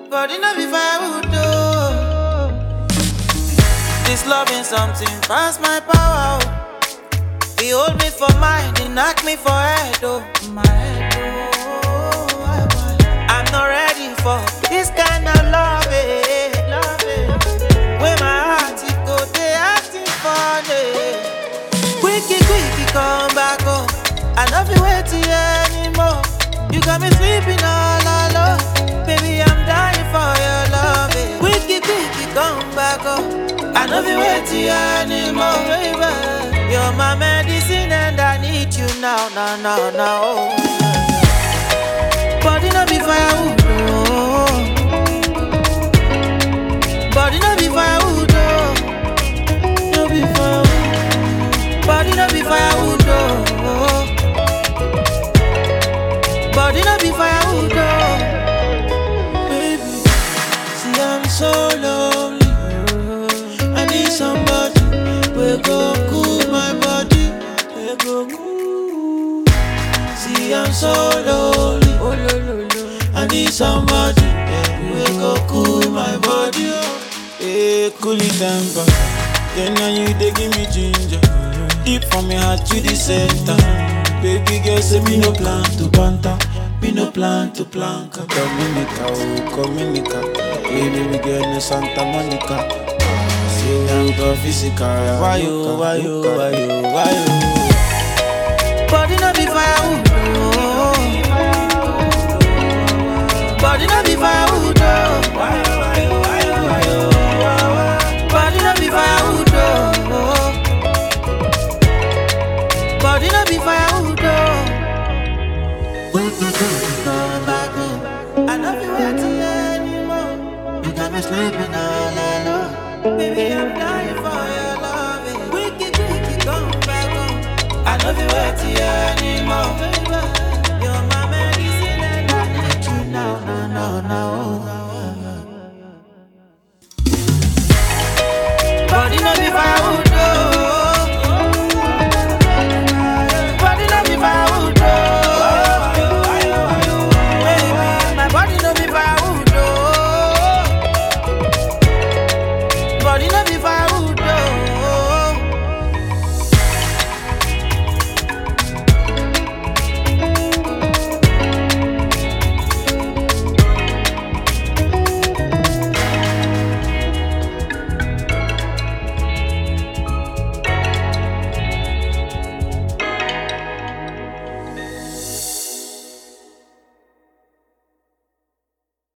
Body no be firewood though. This loving something past my power. Oh. He hold me for mind, he knock me for head oh. My head oh. I want- I'm not ready for this kind of love. eh, love eh. When my heart it go, they acting funny. Quicky, quicky, come back home. I love you waiting anymore. You got me sleeping all alone. Baby, I'm dying for your love. eh. Quicky, quicky, come back home. I love you waiting anymore, baby. You're my medicine and I need you now, now, now, now. Body no be firewood, no. Body no be firewood, no. No be firewood. Body no be firewood, no. Body no be firewood, no. Baby, see I'm so lonely. I need somebody we go cool my body. We go cool. See I'm so lonely. Oh, lo, lo, lo. I need somebody we go cool my body. Oh. Hey, cool it temper. Then now you they give me ginger. Deep from my heart to the center. Baby girl say me no plan to banter. Me no plan to planka. Dominica, oh Dominica. Hey, baby girl no Santa Monica. Say I'm go physical. Why you, why you, why you, why you? Body no be firewood, no. Body no be firewood, no. Body no be firewood, no. Body no be firewood, no. When you do, you come back home. I love you waiting anymore. You got me sleeping all alone. Baby, I'm dying for your love. Wicked, wicked, come back home. I love you waiting